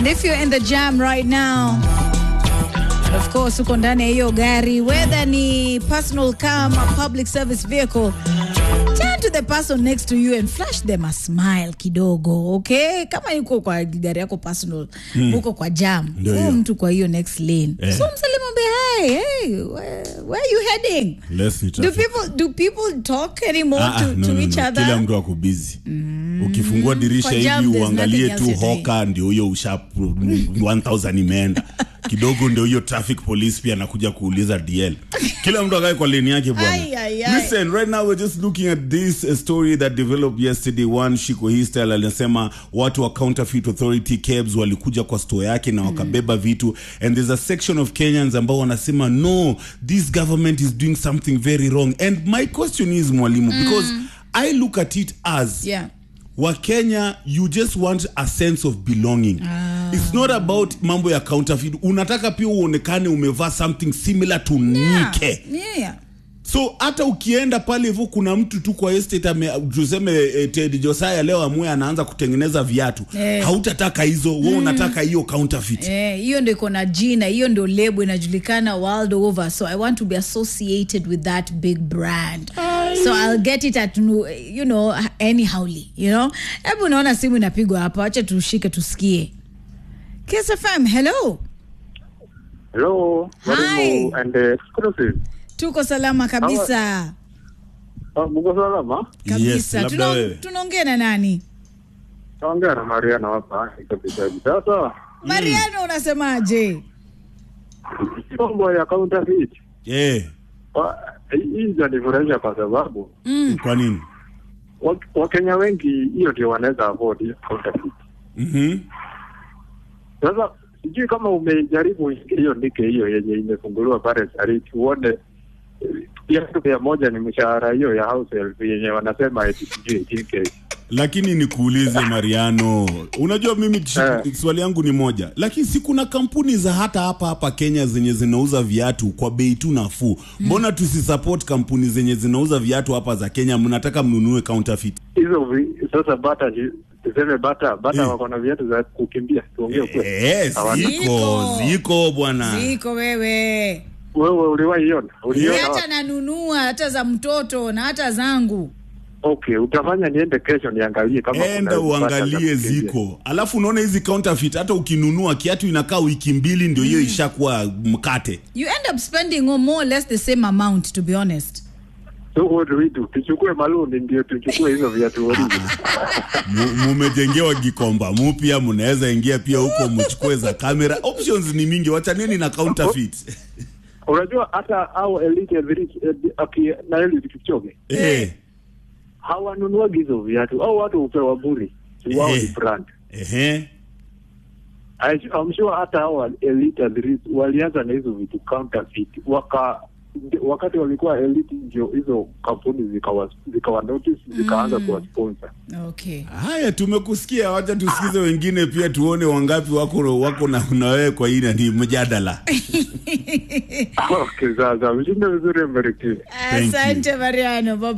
And if you're in the jam right now, and of course uko ndani ya hiyo gari, whether ni personal car ama public service vehicle, turn to the person next to you and flash them a smile kidogo, okay? Kama yuko kwa gari yako personal, uko kwa jam, Ndio huyo hiyo. mtu kwa hiyo next lane. Eh. So msalimu mwambie, hey, hey, where, where are you heading? Less ni Do traffic. people do people talk anymore Ah, ah, to, no, to no, each no. other? Kila mtu ako busy. Ukifungua dirisha Kwa jam, hivi there's uangalie nothing tu else you're hoka, ndio huyo usha 1000 imeenda kidogo, ndio hiyo traffic police pia anakuja kuuliza DL. Kila mtu akae kwa lane yake Ai, bwana. ai, ai. Listen, right now we're just looking at this uh, story that developed yesterday. One Shiko Histel alisema watu wa Counterfeit Authority KEBS walikuja kwa store yake na wakabeba vitu and there's a section of Kenyans ambao wanasema no, this government is doing something very wrong. And my question is mwalimu because I look at it as Yeah. wakenya you just want a sense of belonging it's not about mambo ya counterfeit unataka pia uonekane umevaa something similar to nike Yeah. so hata ukienda pale hivyo kuna mtu tu kwa estate ame, tuseme eh, Ted Josiah leo amue anaanza kutengeneza viatu Eh. hautataka hizo wewe unataka hiyo counterfeit Eh, hiyo ndio iko na jina hiyo ndio lebo inajulikana world over so i want to be associated with that big brand so i'll get it at nu- you know anyhowly you know hebu unaona simu inapigwa hapa wacha tushike tusikie Kiss FM, hello Hello, Hi. Mwalimu and uh, exclusive. tuko salama kabisa Ah, Mko salama? yes kabisa labda Tuna- wewe tunaongea na nani Naongea na Mariana hapa iko Bitaji. Sasa mariano unasemaje mambo ya counterfeit eh wa- hii inanifurahisha kwa sababu mm. kwa nini wa- Wakenya wengi hiyo ndio wanaweza afford hiyo counterfeit. mhm Sasa sijui kama umejaribu hiyo ndike hiyo yenye imefunguliwa pale Sariti uone eh, kiasi mia moja ni mshahara hiyo ya house help yenye wanasema eti sijui 18K. lakini nikuulize mariano unajua mimi ch- Eh. swali yangu ni moja lakini si kuna kampuni za hata hapa hapa kenya zenye zinauza viatu kwa bei tu nafuu mbona tusisupport kampuni zenye zinauza viatu hapa za kenya mnataka mnunue counterfeit hizo vi- sasa bata tuseme bata bata Eh. wako na viatu za kukimbia tuongee ukweli Eh, Hawana. ziko Ziko. ziko bwana ziko wewe wewe uliwahi iona Ni uliona hata wapi? nanunua hata za mtoto na hata zangu okay utafanya niende kesho niangalie kama kuna enda bata za uangalie kukimbia. ziko alafu unaona hizi counterfeit hata ukinunua kiatu inakaa wiki mbili ndio hiyo ishakuwa mkate you end up spending more or less the same amount to be honest so what do we do tuchukue maluni ndio tuchukue hizo viatu original Mu- mumejengewa gikomba mupya mnaweza ingia pia huko mchukue za kamera options ni mingi wachaneni na counterfeit unajua hata au elite Village, eh, aki- na elite Kipchoge eh hawanunuagi hizo viatu au watu hupewa buri Si wao ni Eh. brand ehe I- I'm sure hata hao elite athletes walianza na hizo vitu counterfeit waka wakati walikuwa elite ndio hizo kampuni zikawa zikawa notice zikaanza kuwa sponsor okay haya tumekusikia wacha tusikize wengine pia tuone wangapi wako wako na na wewe kwa hii ni mjadala okay sasa mshinde vizuri mbarikiwe Thank you. asante mariano bye